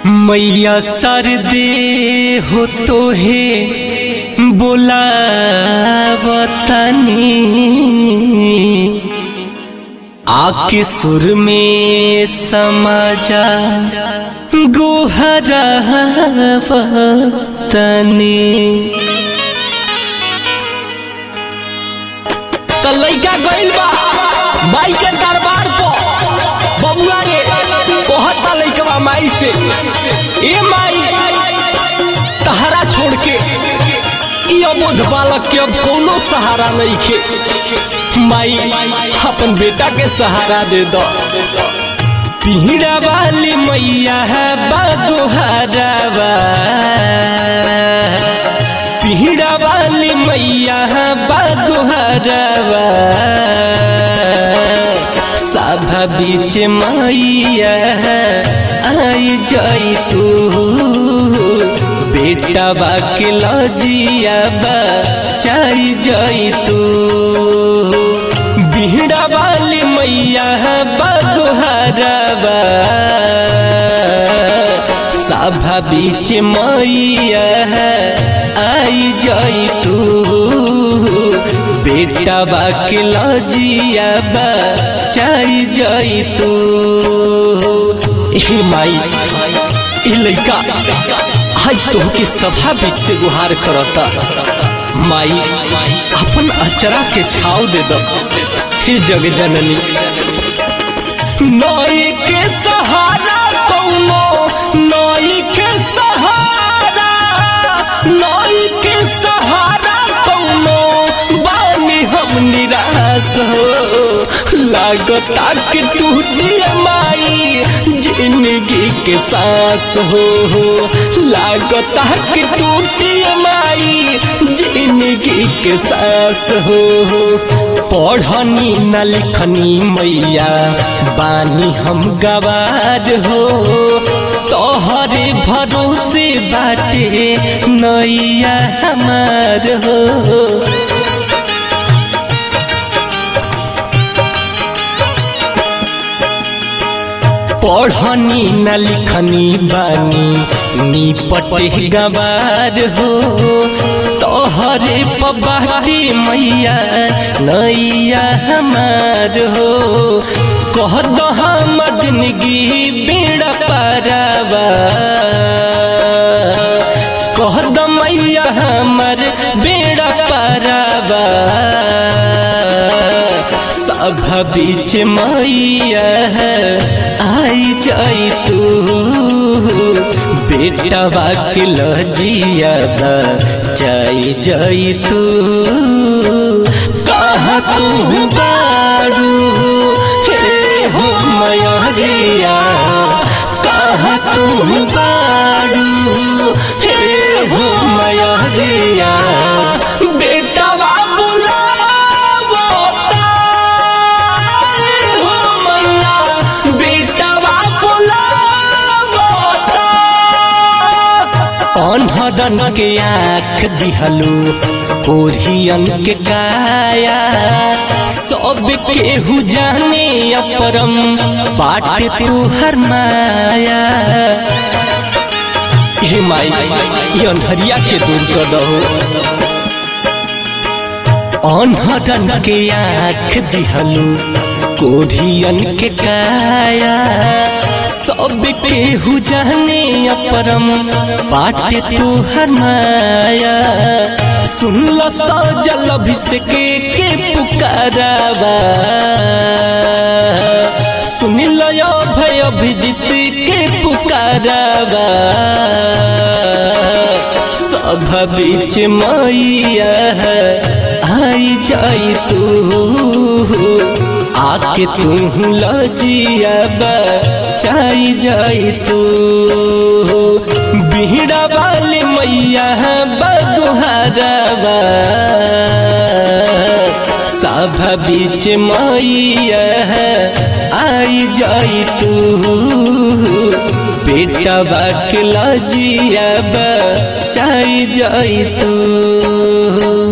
मैया सरदे हो तो हे बुलावतनी आके सुर में समाजा गोहरा वतनी त लइका गइल बा माई के दरबार पर बबुआ रे कहता लइकवा माई से ए माई तहरा छोड़ के ई अबोध बालक के अब कोनो सहारा नहीं खे माई अपन बेटा के सहारा दे दो पीड़ा वाली मैया है बागोहरावा पीड़ा वाली मैया है बागोहरावा सभा बीच मैया आई जाई तू बेटा बाके लजिया चाई जाई तू बिहड़ा वाली मैया बगोहरबा सभा बीच मैया आई जाई तू बेटा बाके लजिया चाई जाई तू हे माई ई लइका आज तोहके सभा बीच से गुहार करता माई अपन अचरा के छाव दे दो हे जग जननी नई के सहारा कौनो नई के सहारा नई के सहारा कौनो बानी हम निराश हो लागता कि टूटी माई जिंदगी के सांस हो लागता कि टूटी माई जिंदगी के सांस हो पढ़नी न लिखनी मैया बानी हम गवार हो तोहरे भरोसे बाटे नैया हमार हो पढ़नी न लिखनी बानी निपटे गवार हो तोहरे पबाटी मैया नैया हमार हो कह दो हमर जिंदगी बेड़ा पारावा कह दो मैया हमर बेड़ा पारावा सभा बीच मैया आई जाई तू बेटवा के लजिया जाई जाई तू कहाँ तू बारू हे हो मयरिया कहाँ तू बारू हे हो मयरिया बेटवा बुलावता हो मैया बेटवा बुलावता अनहदन के आँख दिहलू ओढ़ियन के काया सब केहू जाने अपरम बाटे तू हर माया हे माई ये अंधरिया के दूर कर दो अनहदन के आँख दिहलू कोढ़ियन के काया सब केहू जाने अपरम बाटे तू हर माया सुन लो सजल अभिषेक के पुकारावा सुन लो भय अभिजीत के पुकारावा सभा बीच मैया आई जाई तू आके तू लजिया चाई जाई तू बिहड़ा वाली मैया बगुहारवा सभा बीच मैया आई जाई तू बेटा बाक लजिया चाई जाई तू